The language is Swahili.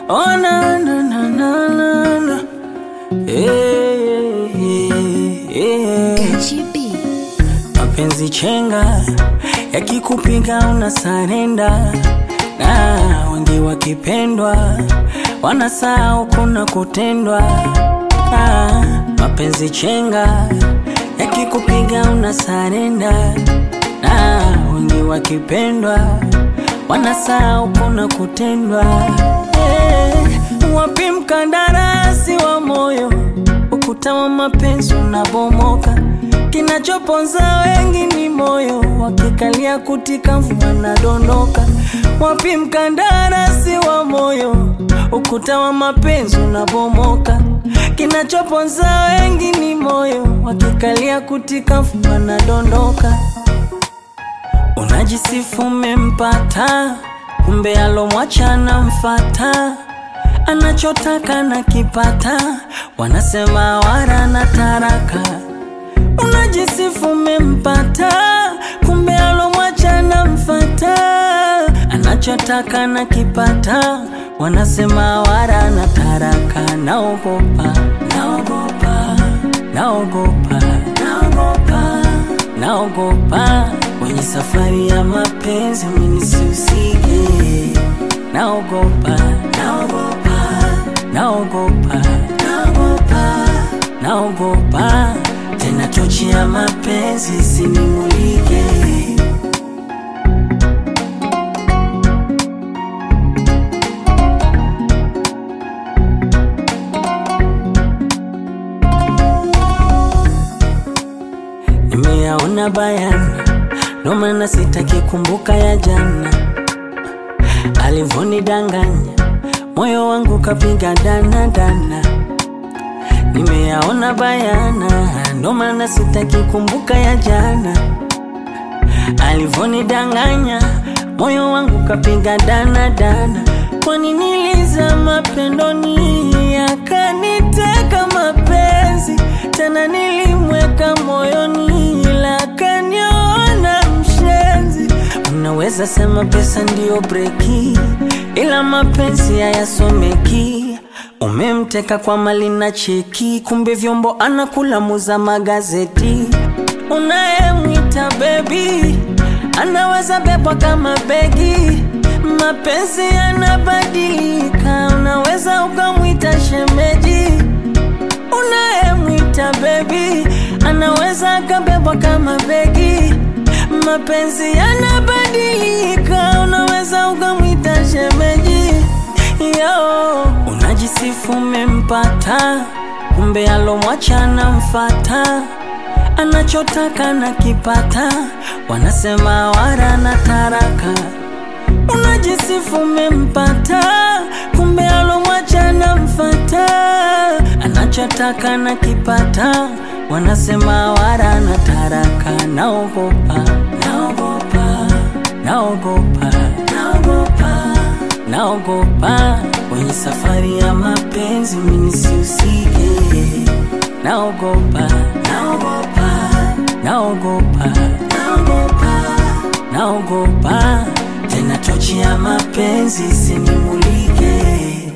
Oh, na, na, na, na, na, na. Eh, eh, eh. Gachi B. Mapenzi chenga yakikupiga una sarenda, na wengi wakipendwa wanasahau kuna kutendwa. Ah, mapenzi chenga yakikupiga una sarenda, na wengi wakipendwa wanasahau kuna kutendwa. Eh, wapi mkandarasi wa moyo, ukuta wa mapenzi unabomoka Kinachoponza wengi ni moyo, wakikalia kutika mvua nadondoka. Wapi mkandarasi wa moyo, ukuta wa mapenzi unabomoka. Kinachoponza wengi ni moyo, wakikalia kutika mvua nadondoka. Unajisifu umempata, kumbe alomwacha anamfata, anachotaka na kipata, wanasema wara na taraka Unajisifu umempata, kumbe alomwacha namfata, anachotaka na kipata, wanasema wara na taraka. Naogopa, naogopa, naogopa, naogopa, naogopa kwenye safari ya mapenzi mimi sihusike. Naogopa, naogopa, naogopa, naogopa, naogopa tena tochi ya mapenzi sinimulike. Nimeyaona bayana, ndo maana sitaki kumbuka ya jana, alivonidanganya moyo wangu kapiga dana dana Nimeyaona bayana, ndo maana sitaki kumbuka ya jana. Alivonidanganya moyo wangu kapiga dana dana. Kwani nilizama pendoni, akaniteka mapenzi tena, nilimweka moyoni, ila akaniona mshenzi. Unaweza sema pesa ndiyo breki, ila mapenzi hayasomeki. Umemteka kwa mali na cheki, kumbe vyombo anakula muza magazeti. Unayemwita bebi anaweza bebwa kama begi. Mapenzi yanabadilika, unaweza ukamwita shemeji. Unayemwita bebi anaweza akabebwa kama begi. Mapenzi yanabadilika, unaweza ukamwita shemeji. Yo, unajisifu umempata, kumbe alomwacha anamfata, anachotaka na kipata, wanasema wara na taraka. Unajisifu umempata, kumbe alomwacha anamfata, anachotaka na kipata, wanasema wara na taraka. Naogopa, naogopa, naogopa, naogopa naogopa kwenye safari ya mapenzi mimi sihusike. Naogopa, naogopa, naogopa, naogopa, naogopa tena tochi ya mapenzi sinimulike.